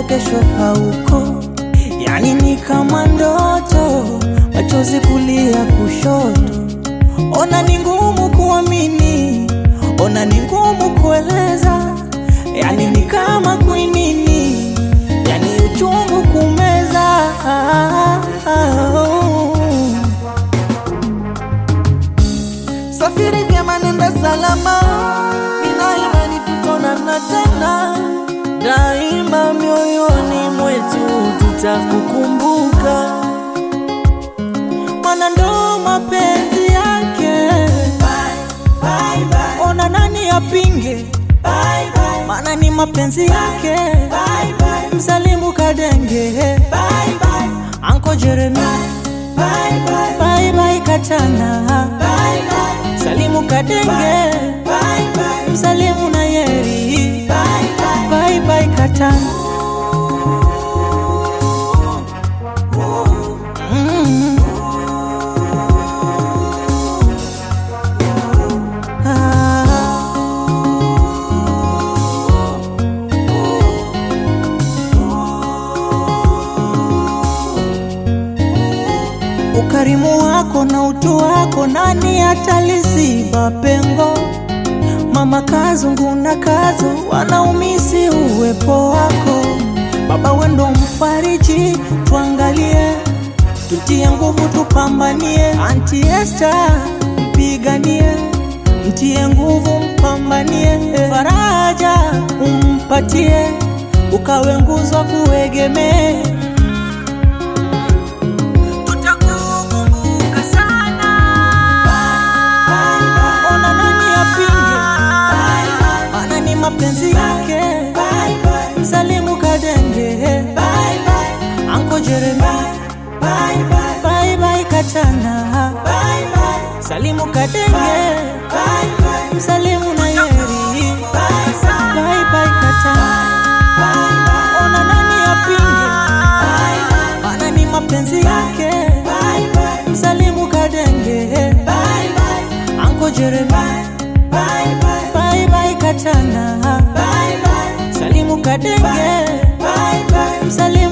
kesho hauko, yani ni kama ndoto, machozi kulia kushoto. Ona ni ngumu kuamini, ona ni ngumu kueleza, yani ni kama kuinini, yani uchungu kumeza. Safiri vyema, nenda salama, nina imani tutaonana tena daima, mioyoni mwetu tutakukumbuka, mana ndo mapenzi yake. Ona nani apinge, mana ni mapenzi yake. Msalimu Kadenge, Anko Jeremy, bye bye Katana, Salimu Kadenge, Msalimu na Yeri, bye bye Katana. Mm. Ah. Ukarimu wako na utu wako, nani ataliziba pengo? Mama Kazungu na Kazo wanaumisi uwepo wako. Baba wendo mfariji, tuangalie, tutie nguvu, tupambanie. Anti Esther mpiganie, mtie nguvu, mpambanie. Faraja umpatie, ukawe nguzo kuegemee tutakukumbuka sana. Ona nani apinge, mana ni mapenzi yake. Msalimu Kadenge, Anko Jeremy, bye bye Katana, Salimu Kadenge, Msalimu na Yeri, bye bye Katana. Ona nani apinge, mana ni mapenzi yake. Msalimu Kadenge, Anko Jeremy, bye bye Katana, Salimu Kadenge, Msalimu